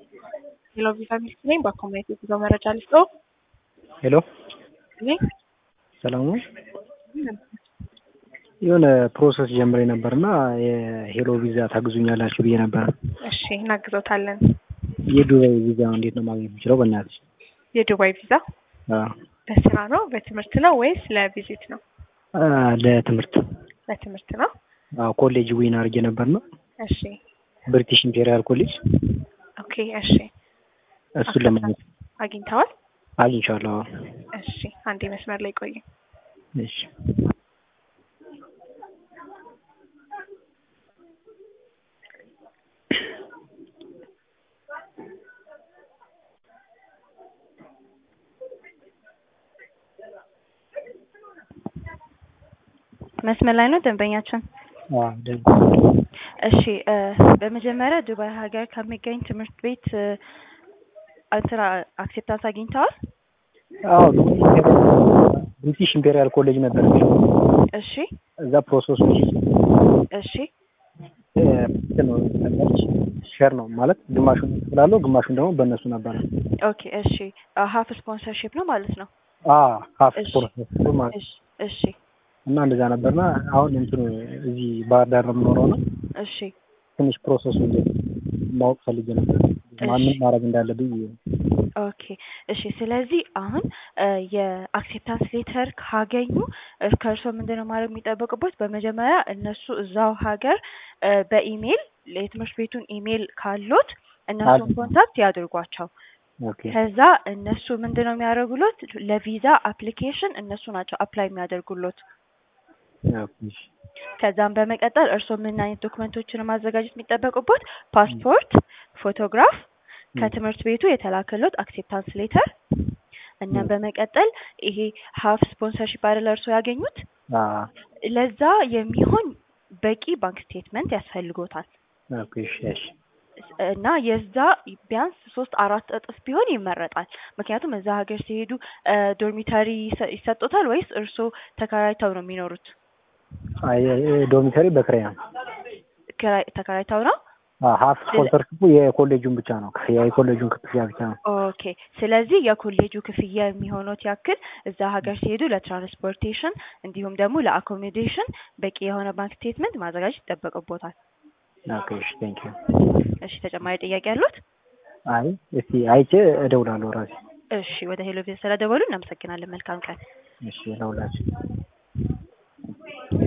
ሄሎ ቪዛ ሚልክ ነኝ። በኮሚኒቲ ጉዞ መረጃ ልስጠው። ሄሎ እኔ ሰላም ነው። የሆነ ፕሮሰስ ጀምሬ ነበርና የሄሎ ቪዛ ታግዙኛላችሁ ብዬ ነበር። እሺ እናግዘውታለን። የዱባይ ቪዛ እንዴት ነው ማግኘት የምችለው? በእናትሽ የዱባይ ቪዛ አዎ፣ በስራ ነው በትምህርት ነው ወይስ ለቪዚት ነው? አ፣ ለትምህርት ለትምህርት ነው። አዎ፣ ኮሌጅ ዊን አድርጌ ነበርና እሺ ብሪቲሽ ኢምፔሪያል ኮሌጅ ኦኬ እሺ እሱን ለማግኘት አግኝተዋል? አግኝቻለሁ። አዎ። እሺ አንዴ መስመር ላይ ቆይ። እሺ መስመር ላይ ነው ደንበኛችን። አዎ፣ ደህና እሺ እ በመጀመሪያ ዱባይ ሀገር ከሚገኝ ትምህርት ቤት እ እንትና አክሴፕታንስ አግኝተዋል? አዎ ዱባይ ኢምፔሪያል ብሪቲሽ ኢምፔሪያል ኮሌጅ ነበር የሚለው እሺ እዛ ፕሮሰሱ እሺ እ እንትን ነው ተቀበልሽ ሼር ነው ማለት ግማሹን እከፍላለሁ ግማሹን ደግሞ በእነሱ ነበረ። ኦኬ እሺ ሀፍ ስፖንሰርሺፕ ነው ማለት ነው። አ ሀፍ እሺ። ፕሮሰስ ማለት እሺ እሺ እና እንደዛ ነበርና አሁን እንትኑ እዚህ ባህር ዳር ነው የምኖረው ነው እሺ ትንሽ ፕሮሰሱ እንዴት ማወቅ ፈልጌ ነበር። ማንም ማድረግ እንዳለብኝ ኦኬ እሺ። ስለዚህ አሁን እ የአክሴፕታንስ ሌተር ካገኙ እ ከእርስዎ ምንድነው ማድረግ የሚጠበቅበት? በመጀመሪያ እነሱ እዛው ሀገር እ በኢሜይል የትምህርት ቤቱን ኢሜይል ካሉት እነሱን አለ። ኮንታክት ያድርጓቸው። ኦኬ ከዛ እነሱ ምንድነው የሚያደርጉሎት? ለቪዛ አፕሊኬሽን እነሱ ናቸው አፕላይ የሚያደርጉሎት። ኦኬ እሺ። ከዛም በመቀጠል እርስዎ ምን አይነት ዶክመንቶችን ማዘጋጀት የሚጠበቁበት? ፓስፖርት፣ ፎቶግራፍ፣ ከትምህርት ቤቱ የተላከሎት አክሴፕታንስ ሌተር እና ም። በመቀጠል ይሄ ሀፍ ስፖንሰርሺፕ አይደለ እርስዎ ያገኙት አ ለዛ የሚሆን በቂ ባንክ ስቴትመንት ያስፈልጎታል ኦኬ እሺ እሺ እና የዛ ቢያንስ ሶስት አራት እጥፍ ቢሆን ይመረጣል። ምክንያቱም እዛ ሀገር ሲሄዱ እ ዶርሚተሪ ይሰ- ይሰጡታል ወይስ እርስዎ ተከራይተው ነው የሚኖሩት? አይ ዶሚተሪ በክራይ ነው። ክራይ- ተከራይተው ነው? አ ሀፍ ስፖንሰርሺፑ የኮሌጁን ብቻ ነው ክፍያ የኮሌጁን ክፍያ ብቻ ነው። ኦኬ ስለዚህ የኮሌጁ ክፍያ የሚሆኑት ያክል እዛ ሀገር ሲሄዱ ለትራንስፖርቴሽን እንዲሁም ደግሞ ለአኮሞዴሽን በቂ የሆነ ባንክ ስቴትመንት ማዘጋጀት ይጠበቅቦታል። ኦኬ እሺ ቴንክ ዩ። እሺ ተጨማሪ ጥያቄ ያሉት? አይ እስቲ አይቼ እደውላለሁ ራሴ። እሺ ወደ ሄሎ ቪዛ ስለደወሉ እናመሰግናለን። መልካም ቀን። እሺ ለሁላችሁ